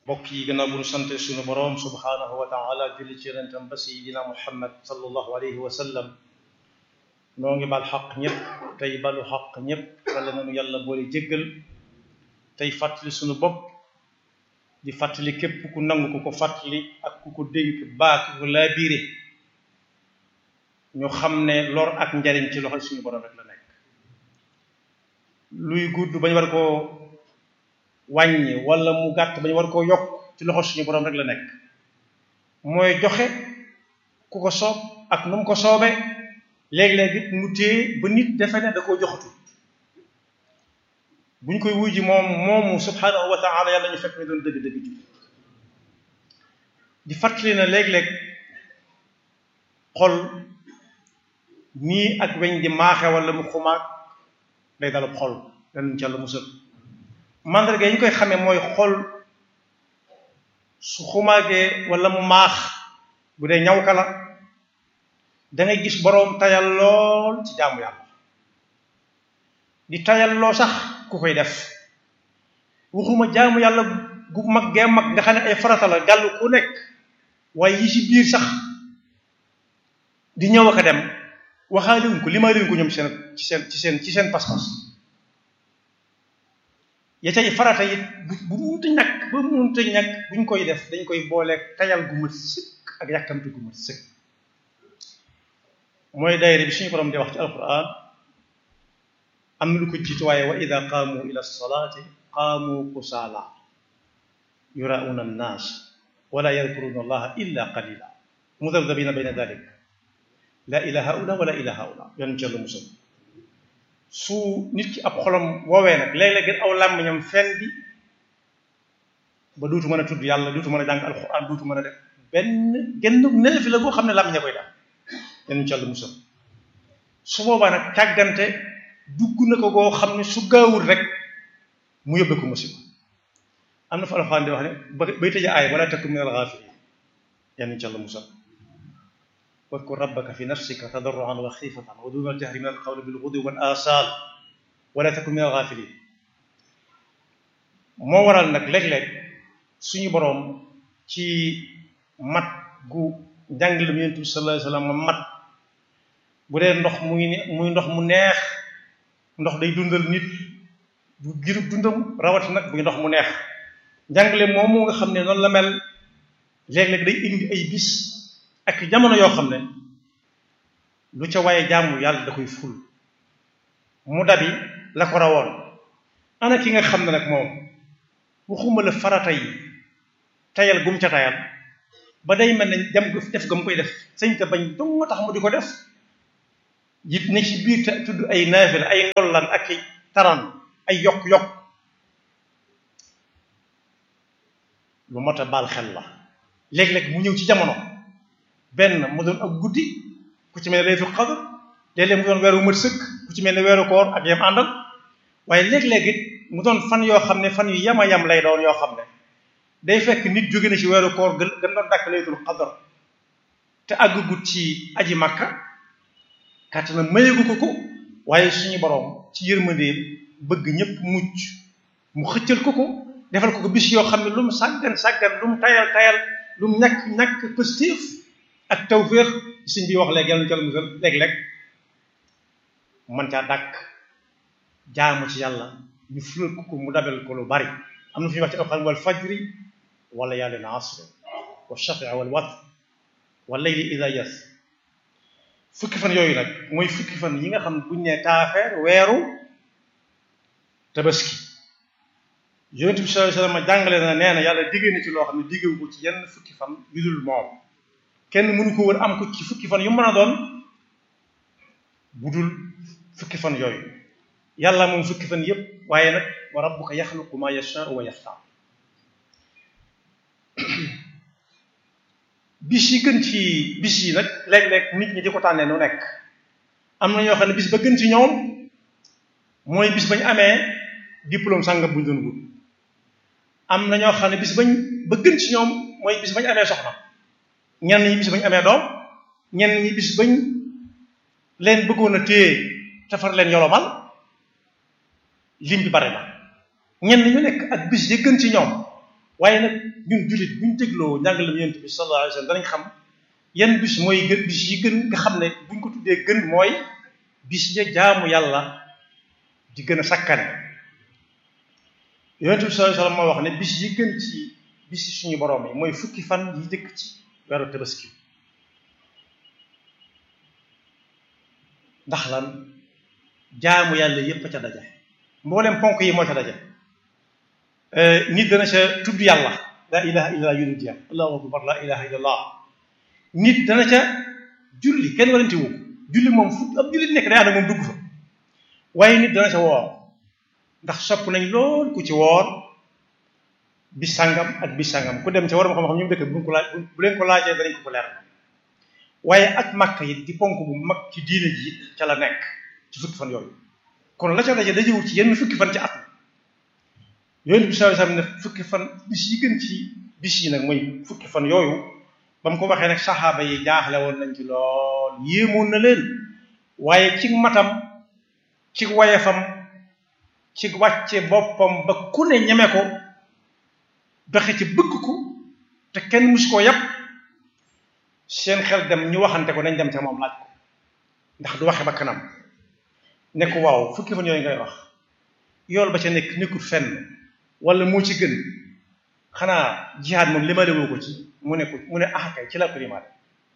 mbokk yi gannaaw bu ñu sante suñu boroom subhaanahu wa taala julli ci yonentam ba sayidina muhammad sallallahu alayhi wa sallam noo ngi bal xaq ñëpp tey balu xaq ñëpp wala nanu yàlla boole jéggal tey fàttali suñu bopp di fàttali képp ku nangu ku ko fàttali ak ku ko dénk baa ku ko laabiire ñu xam ne lor ak njariñ ci loxo suñu boroom rek la nekk luy gudd bañ war koo wàññi wala mu gàtt bañ war koo yokk ci loxo suñu boroom rek la nekk mooy joxe ku ko soob ak nu mu ko soobee léeg-léeg it mu téye ba nit defe ne da koo joxatu bu ñu koy wuy ji moom moomu subhanahu wa taala yàlla ñu fekk ne doon dëgg-dëgg ji di fàttali na léeg-léeg xol nii ak weñ di maaxe wala mu xumaag day dalub xol danuñ ci yàlla musal mandarga yi ñu koy xamee mooy xol su xumaagee wala mu maax bu dee ñaw ka la da ngay gis boroom tayal lool ci jaamu yàlla di tayal loo sax ku koy def waxuma jaamu yàlla gu mag gee mag nga xam ne ay farata la gàll ku nekk waaye yi ci biir sax di ñëw ak a dem waxaaliwuñ ko limaaliwouñ ko ñoom seen ci seen ci seen ci seen pas-pas ya cay farata it bu bu munta ñàkk ba munta ñàkk buñ koy def dañ koy booleeg tayal gu mat sëkk ak yàkkamte gu mat sëkk mooy daayira bi suñu borom di wax ci alquran am na lu ko jiitu waaye wa ida qaamu ila salaati qaamu kusaala yurauna annaas wala yadkuruna allaha illa qalila mudabdabina bayna dalik la ila haula wala ila haula yoon ci yàlla musal su nit ki ab xolam woowee nag léeg-léeg gën aw làmmiñam fen bi ba duutu mën a tudd yàlla duutu mën a jàng alquran duutu mën a def benn genn neefi la boo xam ne làmmiña koy def yoon ci yàlla musal su boobaa nag càggante dugg na ko goo xam ne su gaawul rek mu yóbbe ko musiba am na fa alxuraan di wax ne ba bay tëje aay wala takun min al-ghafilin yan ci Yàlla musal wadkur rabbaka fi nafsika tadarruan wa xiifatan wa duna al-jahri min al-qawli bil-ghudwi wal asal wala takun min al-ghafilin moo waral nag léeg-léeg suñu boroom ci mat gu njàngale mu Yonent bi sallallahu alayhi wa sallam mat bu dee ndox muy muy ndox mu neex ndox day dundal nit du girub dundam rawati nag buy ndox mu neex njàngale moomu nga xam ne noonu la mel léeg-léeg day indi ay bis ak jamono yoo xam ne lu ca waaye jaamu yàlla da koy ful mu dabi la ko rawoon ana ki nga xam ne nag moom waxuma la farata yi tayal gum ca tayal ba day mel ne dem def ga mu koy def sañ te bañ dong nga tax mu di ko def it ne ci biir te tudd ay naafila ay ndollan ak i taran ay yokk-yokk lu mot a baal xel la léeg-léeg mu ñëw ci jamono benn mu doon ak guddi ku ci mel ne laylatul qadr léeg-léeg mu doon weeru mat sëkk ku ci mel ne weeru koor ak yam àndal waaye léeg-léeg it mu doon fan yoo xam ne fan yu yama yam lay doon yoo xam ne day fekk nit jóge na ci weeru koor gën gën doon dàkk laylatul qadr te àggagut ci aji makka kàttan na mayeegu ko ko waaye suñu boroom ci yërmandeem bëgg ñëpp mucc mu xëccal ko ko defal ko ko bis yoo xam ne lu mu sàggan sàggan lu mu tayal tayal lu mu ñàkk ñàkk positif ak tawféex suñ bi wax léegi yàlla na musal léeg-léeg man caa dàkk jaamu ci yàlla ñu fulal ko ko mu dabel ko lu bari am na fi ñuy wax ci alxuraan wal fajri wala yàlla na asr wa shafii wal watr wal layli ida yas fukki fan yooyu nag mooy fukki fan yi nga xam ne buñ ne taafeer weeru tabaski yonent bi sallallahu alayhi wasallam jàngale na nee na yàlla diggée na ci loo xam ne diggewu ko ci yenn fukki fan yu dul moom kenn mënu ko wër am ko ci fukki fan yu mën a doon bu dul fukki fan yooyu yàlla moom fukki fan yépp waaye nag wa rabbuka yaxluqu ma yashaa'u wa yaxtaar bis yi gën ci bis yi nag léeg-léeg nit ñi di ko tànnee nu nekk am na ñoo xam ne bis ba gën ci ñoom mooy bis bañ amee diplôme sàngam bu ñu doon wut am na ñoo xam ne bis bañ ba gën ci ñoom mooy bis bañ amee soxna ñenn ñi bis bañ amee doom ñenn ñi bis bañ leen bëggoon a téye te far leen yolomal lim bi bare na ñenn ñu nekk ak bis yi gën ci ñoom waaye nag ñun jullit bu ñu dégloo njàngalem yonent bi sallallahu alayhi wa sallam danañ xam yan bis mooy gën bis yi gën nga xam ne buñ ko tuddee gën mooy bis ya jaamu yàlla di gën a sakkane yonent bi sallallahu alayhi wa sallam moo wax ne bis yi gën ci bis yi suñu borom yi mooy fukki fan yi jëkk ci weeru tabaski ndax lan jaamu yàlla yépp ca daje mboolem ponk yi moo ca daje nit dana ca tudd yàlla la ilaha illallah yunu jeex allahu akbar la ilaha illallah nit dana ca julli kenn warante wu julli moom fu ab julli nekk day ànd moom dugg fa waaye nit dana ca woor ndax sopp nañ lool ku ci woor bis sàngam ak bis sàngam ku dem ca war ma xam-xam ñu dëkk bu ko laaj bu leen ko laajee danañ ko ko leer waaye ak màkk yi di ponk bu mag ci diine ji ca la nekk ci fukki fan yooyu kon la ca daje dajewul ci yenn fukki fan ci at yooyu bi sallallahu alayhi wasallam ne fukki fan bis yi gën ci bis yi nag mooy fukki fan yooyu ba mu ko waxee nag saxaaba yi jaaxle woon nañ ci lool yéemoon na leen waaye ci matam ci wayefam ci wàcce boppam ba ku ne ñeme ko doxe ci bëgg ko te kenn mus koo yàpp seen xel dem ñu waxante ko nañ dem ca moom laaj ko ndax du waxe ba kanam ne ko waaw fukki fan yooyu ngay wax yool ba ca nekk nekkul fenn wala moo ci gën xanaa jihaad moom limale woo ko ci mu ne ko mu ne ah kay ci la ko limaale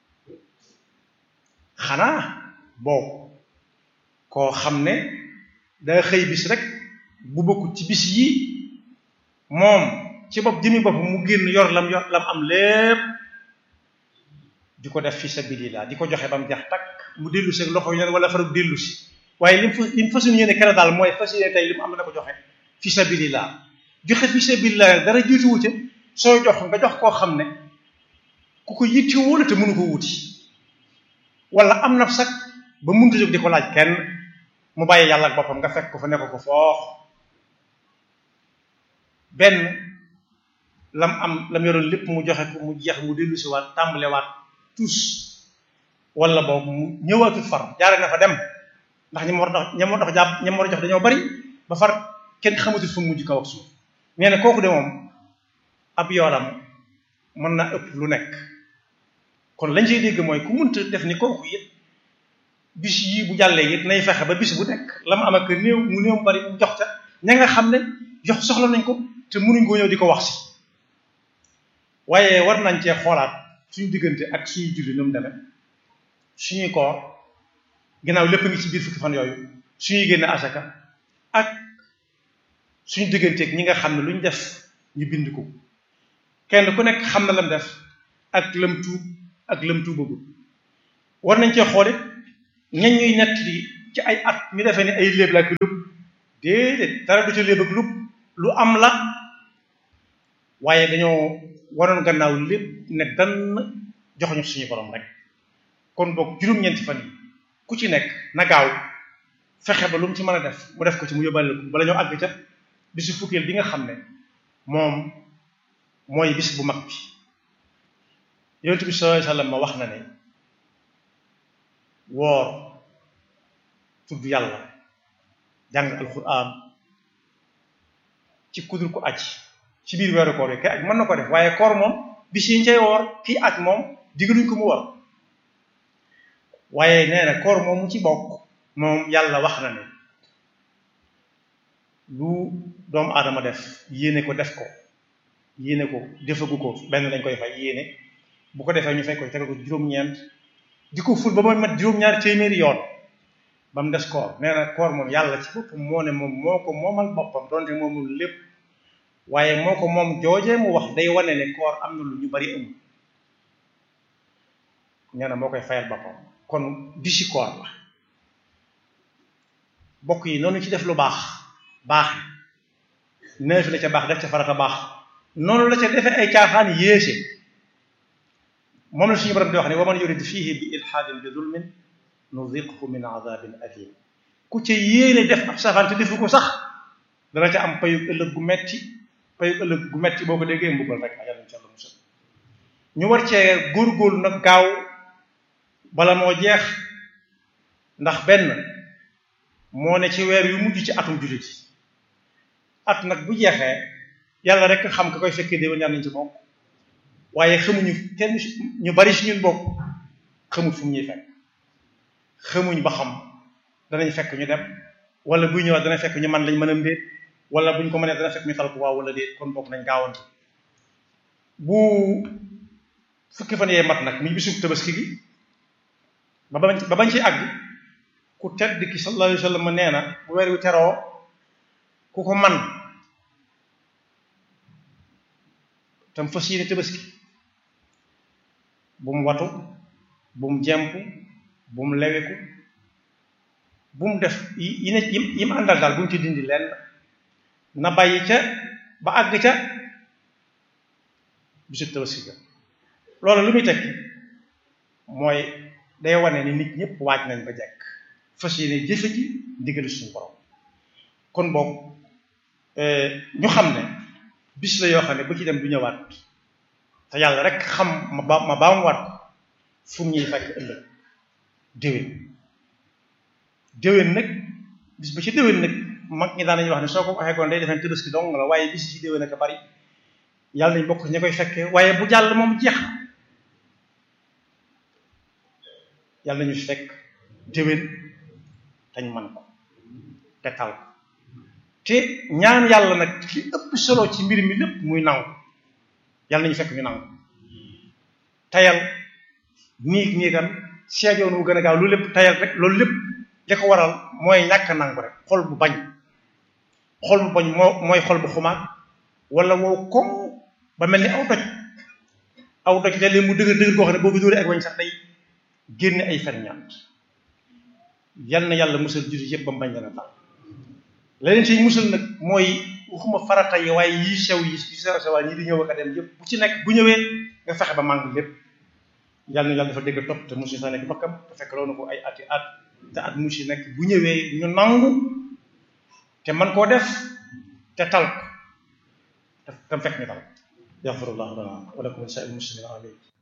xanaa boobu koo xam ne daa xëy bis rek bu bokkut ci bis yi moom ci bopp jëmi bopp mu génn yor lam yor lam am lépp di ko def fi sabilillah di ko joxe ba mu jax takk mu dellu si loxo yi wala farag dellu si waaye lim fa lim fas yéene kenn daal mooy fas yéene tey li mu am na ko joxe fi sabilillah joxe fi sabilillah dara jiituwu ca soo jox nga jox koo xam ne ku ko yittewoo la te mënu ko wuti wala am na sax ba mënut a jóg di ko laaj kenn mu bàyyi yàlla ak boppam nga fekk ko fa nekk ko foox benn lam am lam yoroon lépp mu joxe ko mu jeex mu dellu si waat tàmbalewaat tous wala boobu mu ñëwaatut far jaare na fa dem ndax ñi ma war a ñi ma war a jàpp ñi ma war a jox dañoo bari ba far kenn xamatul fu mu mujj kaw ak suuf nee na kooku de moom ab yoolam mën na ëpp lu nekk kon lañ ciy dégg mooy ku munta def ni kooku it bis yii bu jàllee it nay fexe ba bis bu nekk la mu am ak néew mu néew bari mu jox ca ña nga xam ne jox soxla nañ ko te mënuñ koo ñëw di ko wax si waaye war nañ cee xoolaat suñu diggante ak suñu julli nu mu demee suñuy koor ginnaaw lépp ngi ci biir fukki fan yooyu suñuy génne asaka ak suñu digganteeg ñi nga xam ne lu ñu def ñu bind ko kenn ku nekk xam na lam def ak lam tuub ak lam tuubagul war nañ cee xool it ñañ ñuy nett li ci ay at ñu defee ni ay léeb la ak lub déedéet dara du ca léeb ak lub lu am la waaye dañoo waroon gannaaw lépp ne dann joxuñu suñu borom rek kon boog juróom-ñeenti fan yi ku ci nekk na gaaw fexe ba lu mu ci mën a def mu def ko ci mu yóbbaale ko bala ñoo àgg ca bisu fukkeel bi nga xam ne moom mooy bis bu mag bi yonent bi sallallahu alayhi wasallam ma wax na ne woor tudd yàlla jàng alquran ci kudur ko aj ci biir weeru koor yi kay aj mën na ko def waaye koor moom bis yi ñu cay woor kii aj moom diggaluñ ko mu war waaye nee na koor moom mu ci bokk moom yàlla wax na ne lu doomu aadama def yéene ko def ko yéene ko defagu ko benn lañ koy fay yéene bu ko defee ñu fay ko tegal ko juróom-ñeent di ko ful ba mooy mat juróom-ñaari téeméeri yoon ba mu des koor nee na koor moom yàlla ci boppam moo ne moom moo ko moomal boppam donte moomul lépp waaye moo ko moom joojee mu wax day wane ne koor am na lu ñu bari amul nee na moo koy fayal boppam kon bisi koor la bokk yi noonu ci def lu baax baax neefi la ca baax def ca farata baax noonu la ca defee ay caaxaan yéese moom la suñu borom di wax ne wa man yurid fihi bi ilhaadin bi zulmin nuziqhu min azabin alim ku ca yéene def ab safaan te defu ko sax dana ca am payug ëllëg gu metti payug ëllëg gu metti boo ko déggee mbugal rek ajal insha allah musal ñu war cee góorgóorlu nag gaaw bala moo jeex ndax benn moo ne ci weer yu mujj ci atum jullit at nag bu jeexee yàlla rek xam ka koy fekkee déwén yàlla nañ ci bokk waaye xamuñu kenn ñu bari si ñun bokk xamut fu mu ñuy fekk xamuñ ba xam danañ fekk ñu dem wala buy ñëwaat dana fekk ñu man lañ mën a mbéet wala buñ ko mënee dana fekk ñu tal ko waaw wala déet kon bokk nañ gaawantu bu fukki fan yee mat nag muy bisu tabaski gi ba bañ ba bañ ci àgg ku tedd ki sallallahu alayhi wa sallam nee na bu weer wi teroo ku ko man tam fas yéene tabaski bu mu watu bu mu jemp bu mu leweku bu mu def yi ne yi mu àndal daal bu mu ci dindi lenn na bàyyi ca ba àgg ca bisu tabaski ga loolu lu muy tekki mooy day wane ni nit ñëpp waaj nañ ba jekk fas yéene jëfe ji ndigalu suñu borom kon boog ñu xam ne bis la yoo xam ne bu ci dem du ñëwaat te yàlla rek xam ma ba ma baam waat fu ñuy fekk ëllëg déwén déwén nag bis ba ci déwén nag mag ñi daan nañu wax ne soo ko waxee koon day defee tabaski dong la waaye bis ci déwén ak a bari yàlla nañ bokk ña koy fekkee waaye bu jàll moom jeex na yàlla nañu fekk déwén dañ man ko te tal ko te ñaan yàlla nag li ëpp solo ci mbir mi lépp muy nangu yàlla nañu fekk ñu nangu tayal niig niigan seejoon wu gën a gaaw loolu lépp tayal rek loolu lépp li ko waral mooy ñàkk nangu rek xol bu bañ xol bu bañ moo mooy xol bu xumaat wala wow koŋ ba mel ni aw doj aw doj léeg-léeg mu dëgër dëgër koo xam ne boo ko dóoree ak wañ sax day génne ay ferñaat yal na yàlla musal jullit yëpp ba mu bañ leen a taal leneen ci musal nag mooy waxuma farata yi waaye yii sew yi yi sew sewaa ñi di ñëw ak a dem yëpp bu ci nekk bu ñëwee nga fexe ba màng lépp yàlla na yàlla dafa dégg topp te musi sa nekk bakkam te fekk loolu ko ay ati at te at musi nekk bu ñëwee ñu nangu te man koo def te tal ko te tam fekk ñu tal yaxfirullahu lana wa lakum wa lisa'il muslimin amin